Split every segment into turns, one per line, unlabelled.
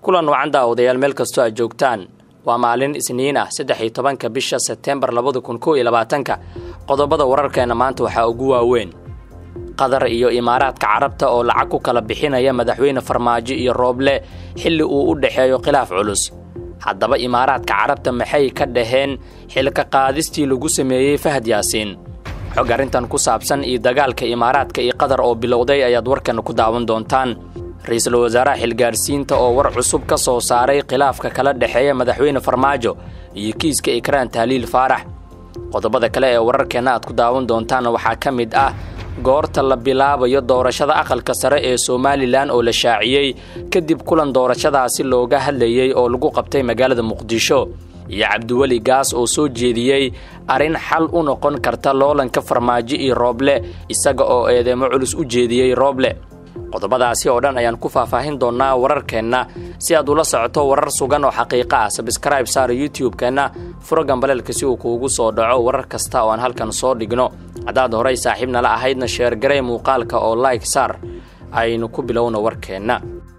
kulan wacan daawadayaal meel kastoo aad joogtaan waa maalin isniin ah saddex iyo tobanka bisha sebteembar labada kun kow iyo labaatanka qodobada wararkeena maanta waxaa ugu waaweyn qatar iyo imaaraadka carabta oo lacag ku kala bixinaya madaxweyne farmaajo iyo rooble xilli uu u dhexeeyo khilaaf culus haddaba imaaraadka carabta maxay ka dhaheen xilka qaadistii lagu sameeyey fahad yaasiin xog arrintan ku saabsan iyo dagaalka imaaraadka iyo qatar oo bilowday ayaad warkan ku daawan doontaan ra-iisul wasaaraha xilgaarsiinta oo war cusub ka soo saaray khilaafka kala dhexeeya madaxweyne farmaajo iyo kiiska ikraan tahliil faarax qodobada kale ee wararkeenna aad ku daawan doontaan waxaa ka mid ah goorta la bilaabayo doorashada aqalka sare ee somalilan oo la shaaciyey kadib kulan doorashadaasi looga hadlayey oo lagu qabtay magaalada muqdisho iyo cabdiweli gaas oo soo jeediyey arrin xal u noqon karta loolanka farmaajo iyo rooble isaga oo eedeemo culus u jeediyey rooble qodobadaasi oo dhan ayaan ku faahfaahin doonnaa wararkeenna si aad ula socoto warar sugan oo xaqiiqa ah sabskraib saar youtube-keenna furo gambaleelka si uu kuugu soo dhaco warar kasta oo aan halkan soo dhigno haddaad horay saaxiib nala ahaydna sheergaray muuqaalka oo like saar aynu ku bilowno warkeenna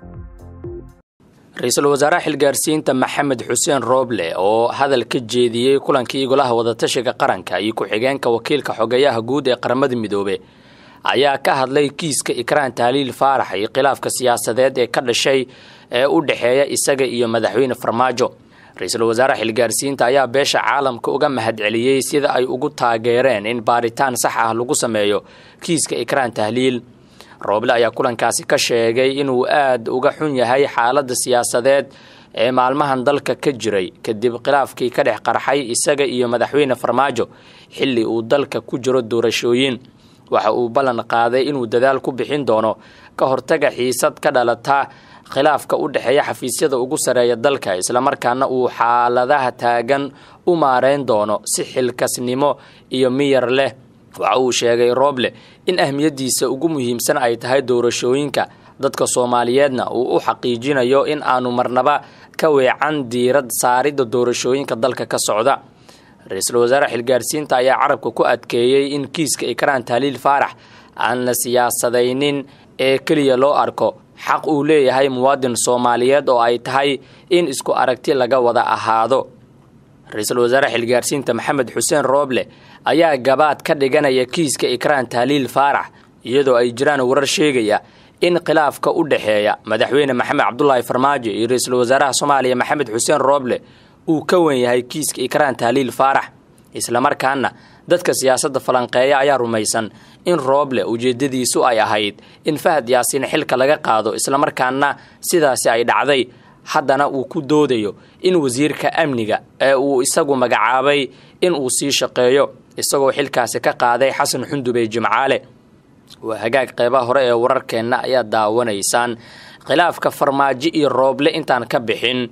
ra-iisul wasaaraha xilgaarsiinta maxamed xuseen rooble oo hadal ka jeediyey kulankii golaha wadatashiga qaranka iyo ku-xigeenka wakiilka xogeyaha guud ee qaramada midoobe ayaa ka hadlay kiiska ikraan tahliil faarax iyo khilaafka siyaasadeed ee ka dhashay ee u dhexeeya isaga iyo madaxweyne farmaajo ra-iisul wasaaraha xilgaarsiinta ayaa beesha caalamka uga mahadceliyey sida ay ugu taageereen in baaritaan sax ah lagu sameeyo kiiska ikraan tahliil rooble ayaa kulankaasi ka sheegay inuu aad uga xun yahay xaaladda siyaasadeed ee maalmahan dalka ka jiray kadib khilaafkii ka dhex qarxay isaga iyo madaxweyne farmaajo xilli uu dalka ku jiro doorashooyin waxa uu ballan qaaday inuu dadaal ku bixin doono ka hortaga xiisad ka dhalata khilaafka u dhexeeya xafiisyada ugu sareeya dalka islamarkaana uu xaaladaha taagan u maareyn doono si xilkasnimo iyo miyar leh waxa uu sheegay rooble in ahmiyaddiisa ugu muhiimsan ay tahay doorashooyinka dadka soomaaliyeedna uu u xaqiijinayo in aanu marnaba ka weecan diirad saaridda doorashooyinka dalka ka socda ra-iisul wasaare xilgaarsiinta ayaa carabka ku adkeeyey in kiiska ikraan tahliil faarax aan la siyaasadaynin ee keliya loo arko xaq uu leeyahay muwaadin soomaaliyeed oo ay tahay in isku aragti laga wada ahaado ra-iisul wasaare xilgaarsiinta maxamed xuseen rooble ayaa gabaad ka dhiganaya kiiska ikraan tahliil faarax iyadoo ay jiraan warar sheegaya in khilaafka u dhexeeya madaxweyne maxamed cabdulaahi farmaajo iyo ra-iisul wasaaraha soomaaliya maxamed xuseen rooble uu ka wen yahay kiiska ikraan tahliil faarax islamarkaana dadka siyaasadda falanqeeya ayaa rumaysan in rooble ujeedadiisu ay ahayd in fahad yaasiin xilka laga qaado islamarkaana sidaasi ay dhacday haddana uu ku doodayo in wasiirka amniga ee uu isagu magacaabay in uu sii shaqeeyo isagoo xilkaasi ka qaaday xasan xundube jimcaale waa hagaag qeybaha hore ee wararkeenna ayaa daawanaysaan khilaafka farmaajo iyo rooble intaan ka bixin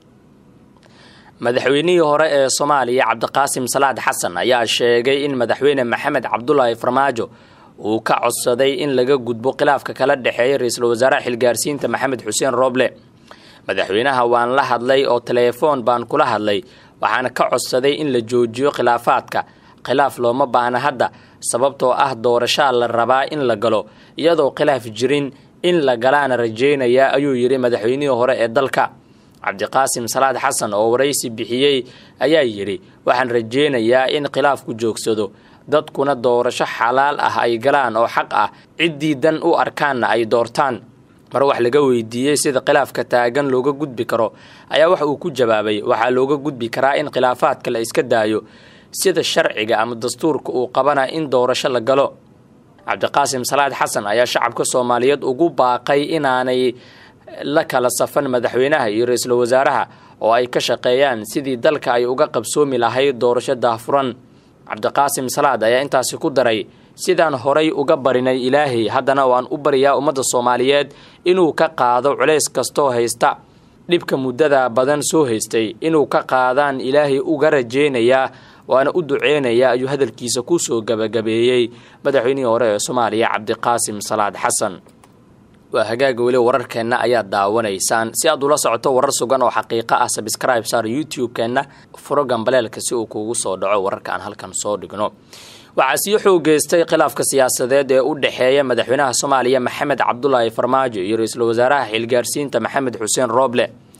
madaxweynihii hore ee soomaaliya cabdiqaasim salaad xasan ayaa sheegay in madaxweyne maxamed cabdulaahi farmaajo uu ka codsaday in laga gudbo khilaafka kala dhexeeya ra-iisul wasaaraha xilgaarsiinta maxamed xuseen rooble madaxweynaha waan la hadlay oo teleefoon baan kula hadlay waxaana ka codsaday in la joojiyo khilaafaadka khilaaf looma baahna hadda sababtoo ah doorashaa la rabaa in la galo iyadoo khilaaf jirin in la galaana rajeynaya ayuu yidhi madaxweynihii hore ee dalka cabdiqaasim salaad xasan oo waraysi bixiyey ayaa yidhi waxaan rajeynayaa in khilaafku joogsado dadkuna doorasho xalaal ah ay galaan oo xaq ah ciddii dan u arkaanna ay doortaan mar wax laga weydiiyey sida khilaafka taagan looga gudbi karo ayaa wax uu ku jawaabay waxaa looga gudbi karaa in khilaafaadka la iska daayo sida sharciga ama dastuurka uu qabana in doorasho la galo cabdiqaasim salaad xasan ayaa shacabka soomaaliyeed ugu baaqay inaanay la kala safan madaxweynaha iyo ra-iisul wasaaraha oo ay ka shaqeeyaan sidii dalka ay uga qabsoomi lahayd doorasho daahfuran cabdiqaasim salaad ayaa intaasi ku daray sidaan horay uga barinay ilaahay haddana waan u baryaa ummadda soomaaliyeed inuu ka qaado culays kastoo haysta dhibka muddada badan soo haystay inuu ka qaadaan ilaahay uga rajeynayaa waana u duceynaya ayuu hadalkiisa ku soo gabagabeeyey madaxweynihii hore ee soomaaliya cabdiqaasim salaad xasan waa hagaaga weli wararkeenna ayaad daawanaysaan si aad ula socoto warar sugan oo xaqiiqa ah sabscribe saar youtube-keenna furo gambaleelka si uu kuugu soo dhaco wararka aan halkan soo dhigno waxaa sii xoogeystay khilaafka siyaasadeed ee u dhexeeya madaxweynaha soomaaliya maxamed cabdulaahi farmaajo iyo ra-iisul wasaaraha xilgaarsiinta maxamed xuseen rooble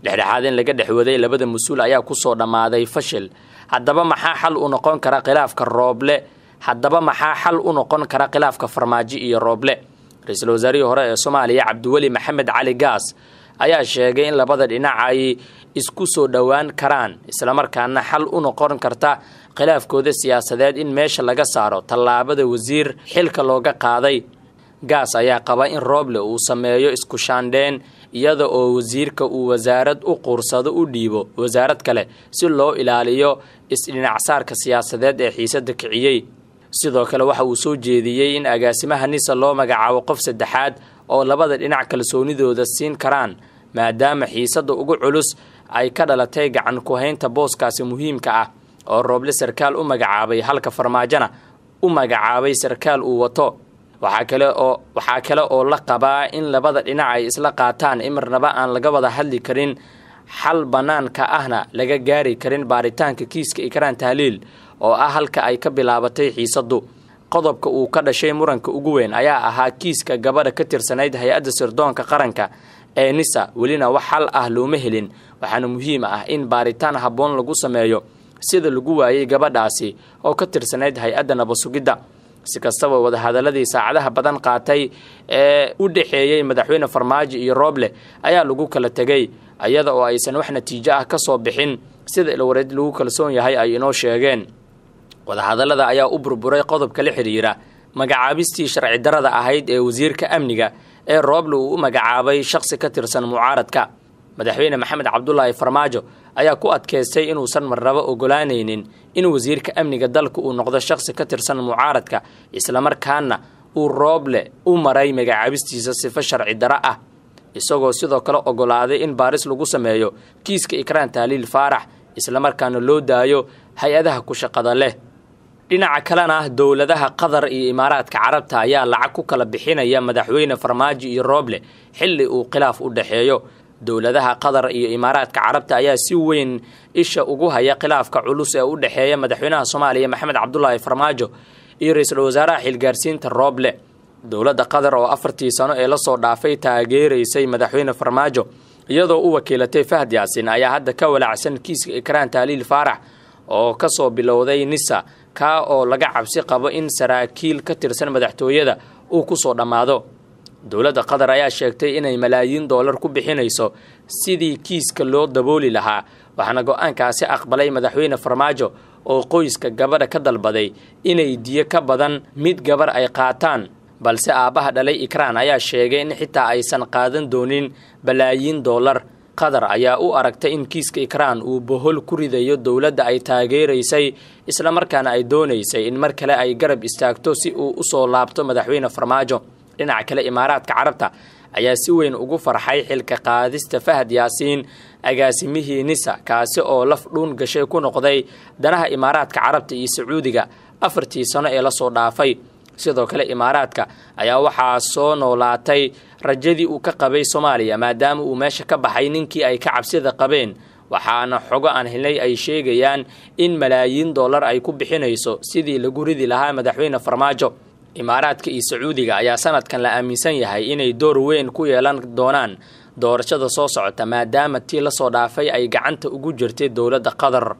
dhexdhexaad in laga dhex waday labada mas-uul ayaa kusoo dhammaaday fashil haddaba maxaa xal u noqon kara khilaafka rooble haddaba maxaa xal u noqon kara khilaafka farmaajo iyo rooble ra-iisul wasaarihii hore ee soomaaliya cabdiweli maxamed cali gaas ayaa sheegay in labada dhinac ay isku soo dhowaan karaan islamarkaana xal u noqon karta khilaafkooda siyaasadeed in meesha laga saaro tallaabada wasiir xilka looga qaaday gaas ayaa qaba in rooble uu sameeyo isku shaandheen iyada oo wasiirka uu wasaarad u quursado u dhiibo wasaarad kale si loo ilaaliyo isdhinacsaarka siyaasadeed ee xiisada kiciyey sidoo kale waxa uu soo jeediyey in agaasimaha nisa loo magacaabo qof saddexaad oo labada dhinac kalsoonidooda siin karaan maadaama xiisada ugu culus ay ka dhalatay gacan ku-haynta booskaasi muhiimka ah oo rooble sarkaal u magacaabay halka farmaajona u magacaabay sarkaal uu wato waxaa kale oo waxaa kale oo la qabaa in labada dhinac ay isla qaataan imarnaba aan laga wada hadli karin xal bannaanka ahna laga gaari karin baaritaanka kiiska ikraan tahliil oo ah halka ay ka bilaabatay xiisadu qodobka uu ka dhashay muranka ugu weyn ayaa ahaa kiiska gabadha ka tirsanayd hay-adda sirdoonka qaranka ee nisa welina wax xal ah looma helin waxaana muhiim ah in baaritaan habboon lagu sameeyo sida lagu waayey gabadhaasi oo ka tirsanayd hay-adda nabasugidda si kastaba wadahadaladii saacadaha badan qaatay ee u dhexeeyey madaxweyne farmaajo iyo rooble ayaa lagu kala tegey iyada oo aysan wax natiijo ah ka soo bixin sida ilwareed lagu kalsoon yahay ay inoo sheegeen wadahadallada ayaa u burburay qodobka la xidhiira magacaabistii sharci darada ahayd ee wasiirka amniga ee rooble uu u magacaabay shakhsi ka tirsan mucaaradka madaxweyne maxamed cabdulaahi farmaajo ayaa ku adkaystay inuusan marnabo ogolaanaynin in wasiirka amniga dalka uu noqdo shakhsi ka tirsan mucaaradka islamarkaana uu rooble u maray magacaabistiisa sifo sharci daro ah isagoo sidoo kale ogolaaday in baaris lagu sameeyo kiiska ikraan tahliil faarax islamarkaana loo daayo hay-adaha ku shaqada leh dhinaca kalena dowladaha qatar iyo imaaraadka carabta ayaa lacag ku kala bixinaya madaxweyne farmaajo iyo rooble xilli uu khilaaf u dhexeeyo dowladaha qatar iyo imaaraadka carabta ayaa si weyn isha ugu haya khilaafka culus ee u dhexeeya madaxweynaha soomaaliya maxamed cabdulaahi farmaajo iyo ra-iisul wasaaraha xilgaarsiinta rooble dowladda qatar oo afartii sano ee lasoo dhaafay taageeraysay madaxweyne farmaajo iyadoo u wakiilatay fahd yaasin ayaa hadda ka walaacsan kiiska ikraan tahliil faarax oo kasoo bilowday nisa kaa oo laga cabsi qabo in saraakiil ka tirsan madaxtooyada uu kusoo dhammaado dowladda qatar ayaa sheegtay inay malaayiin doolar ku bixinayso sidii kiiska loo dabooli lahaa waxaana go-aankaasi aqbalay madaxweyne farmaajo oo qoyska gabadha ka dalbaday inay diyo ka badan mid gabar ay qaataan balse aabbaha dhalay ikraan ayaa sheegay in xitaa aysan qaadan doonin balaayiin doolar qatar ayaa u aragtay in kiiska ikraan uu bohol ku ridayo dowladda ay taageeraysay islamarkaana ay doonaysay in mar kale ay garab istaagto si uu usoo laabto madaxweyne farmaajo dhinaca kale imaaraadka carabta ayaa si weyn ugu farxay xilka qaadista fahad yaasiin agaasimihii nisa kaasi oo laf dhuun gashay ku noqday danaha imaaraadka carabta iyo sacuudiga afartii sano ee lasoo dhaafay sidoo kale imaaraadka ayaa waxaa soo noolaatay rajadii uu ka qabay soomaaliya maadaama uu meesha ka baxay ninkii ay ka cabsida qabeen waxaana xogo aan helnay ay sheegayaan in malaayiin dollar ay ku bixinayso sidii lagu ridi lahaa madaxweyne farmaajo imaaraadka iyo sacuudiga ayaa sanadkan la aaminsan yahay inay door weyn ku yeelan doonaan doorashada soo socota maadaama tii lasoo dhaafay ay gacanta ugu jirtay dowladda qatar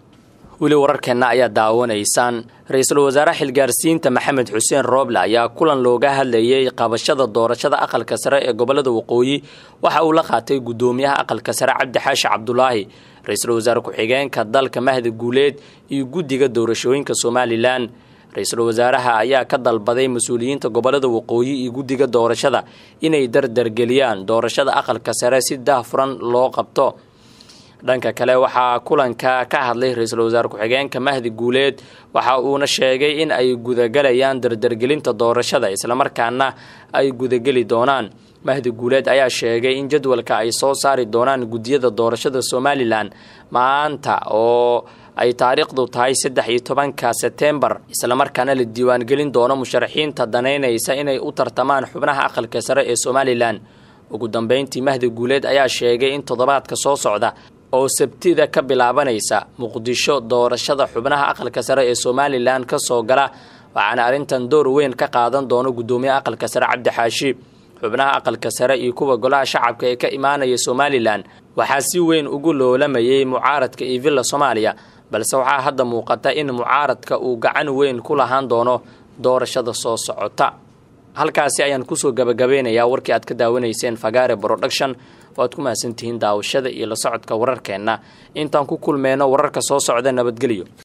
weli wararkeenna ayaa daawanaysaan ra-iisul wasaare xilgaarsiinta maxamed xuseen rooble ayaa kulan looga hadlayay qabashada doorashada aqalka sare ee gobolada waqooyi waxa uu la qaatay guddoomiyaha aqalka sare cabdi xaashi cabdulaahi ra-iisul wasaare ku-xigeenka dalka mahdi guuleed iyo guddiga doorashooyinka somalilan ra-iisul wasaaraha ayaa ka dalbaday mas-uuliyiinta gobolada waqooyi iyo guddiga doorashada inay dardargeliyaan doorashada aqalka sare si daahfuran loo qabto dhanka kale waxaa kulanka ka hadlay ra-iisul wasaare ku-xigeenka mahdi guuleed waxa uuna sheegay in ay gudagalayaan dardargelinta doorashada islamarkaana ay gudageli doonaan mahdi guuleed ayaa sheegay in jadwalka ay soo saari doonaan guddiyada doorashada somalilan maanta oo ay taariikhdu tahay saddex iyo tobanka setembar islamarkaana la diiwaangelin doono musharaxiinta danaynaysa inay u tartamaan xubnaha aqalka sare ee somalilan ugu dambeyntii mahdi guuleed ayaa sheegay in toddobaadka soo socda oo sabtida ka bilaabanaysa muqdisho doorashada xubnaha aqalka sare ee somalilan ka soo gala waxaana arrintan door weyn ka qaadan doono guddoomiyaha aqalka sare cabdi xaashi xubnaha aqalka sare iyo kuwa golaha shacabka ee ka imaanaya somalilan waxaa si weyn ugu loolamayay mucaaradka iyo villa soomaaliya balse waxaa hadda muuqata in mucaaradka uu gacan weyn ku lahaan doono doorashada soo socota halkaasi ayaan kusoo gabagabeynayaa warkii aad ka daawanayseen fagaare production waad ku mahadsantihiin daawashada iyo la socodka wararkeenna intaan ku kulmeyno wararka soo socda nabadgelyo